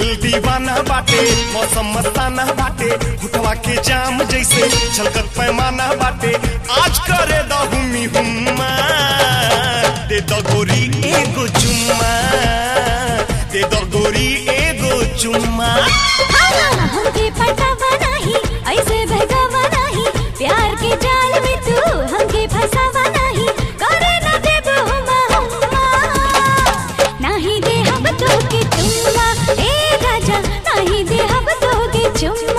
दिल दीवाना बाटे मौसम मस्ताना बाटे हुटवा के जाम जैसे छलकत पैमाना बाटे आज करे द हुमी हुम्मा दे द गोरी एगो चुम्मा दे द गोरी एगो चुम्मा हमके पटावा नाही ऐसे बहकावा नाही प्यार के जाल में तू हमके फसावा नाही करे न देब हुमा हुमा नाही दे हम तो के चुम्मा ए राजा नाही दे हम तो के चुम्मा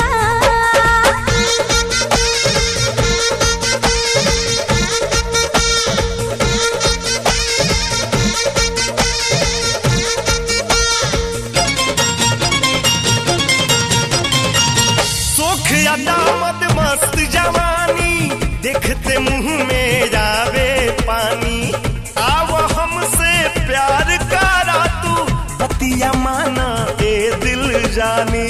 सोख अदामत मस्त जवानी देखते मुंह में जावे पानी आव हमसे प्यार करा तू बतिया माना ए दिल जानी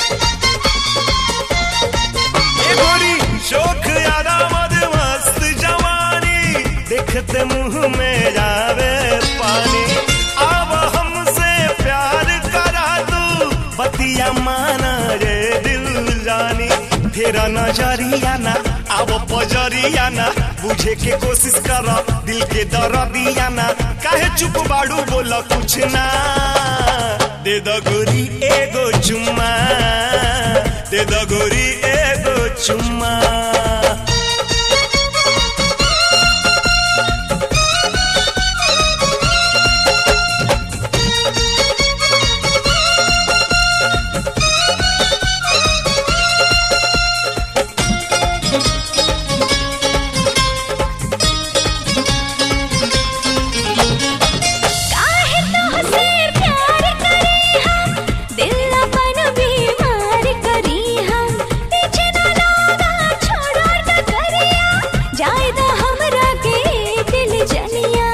ए गोरी शोख अदामत मस्त जवानी देखते मुंह में जावे पानी आव हमसे प्यार करा तू बतिया माना रे दिल जानी तेरा नजरिया ना अब पजरिया ना बुझे के कोशिश कर दिल के दर्दिया ना काहे चुप बाड़ू बोल कुछ ना दे द गोरी एगो चुम्मा दे द गोरी एगो चुम्मा काहे तोहसे प्यार करी हम दिल अपन बीमार करी हम पीछे न लागा छोड़ो न करिया जाए द हमरा के दिल जनिया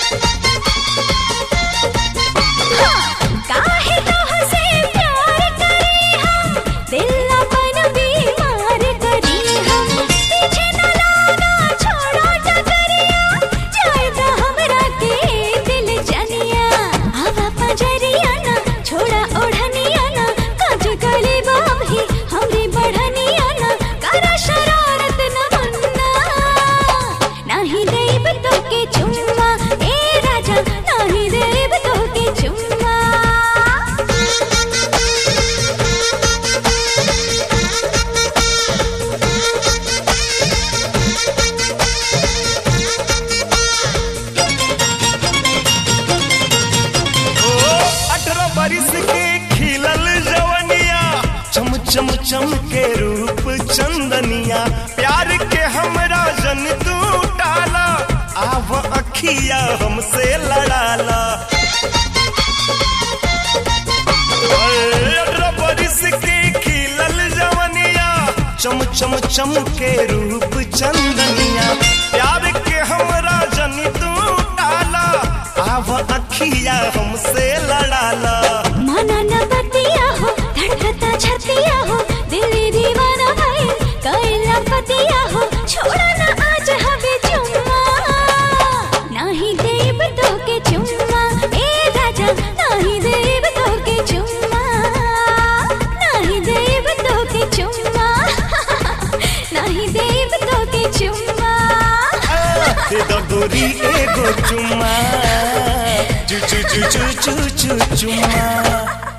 हाँ, काहे तोहसे प्यार करी हम दिल अपन बीमार करी हम पीछे न लागा छोड़ो न करिया जाए द हमरा के दिल जनिया हवा पजरिया ना छोड़ा ओढ़निया ना काज गले बाभी हमरी बढ़निया ना करा शरारत न मन्ना नाही देब तो के चुम्मा ए राजा नाही देब तो के चुम्मा ओ अठारह बरिस के खिलल जवनिया चम चम चम के रूप चंदनिया प्यार के हमरा जन तू टाला आव अखिया हमसे लड़ाला ओए, अठारह बरिस के खिलल जवनिया चम चम चम के रूप चंदनिया प्यार के हमरा जन तू टाला आव अखिया हमसे लड़ाला माना न बतिया हो धड़कता छतिया हो दिल दीवाना भाई कैला पतिया हो छोड़ा न आज हवे चुम्मा नाही देब तो के चुम्मा ए राजा नाही देब तो के चुम्मा नाही देब तो के चुम्मा नाही देब तो के चुम्मा दे द गोरी एगो चुम्मा चू चू चू चू चू चू चुम्मा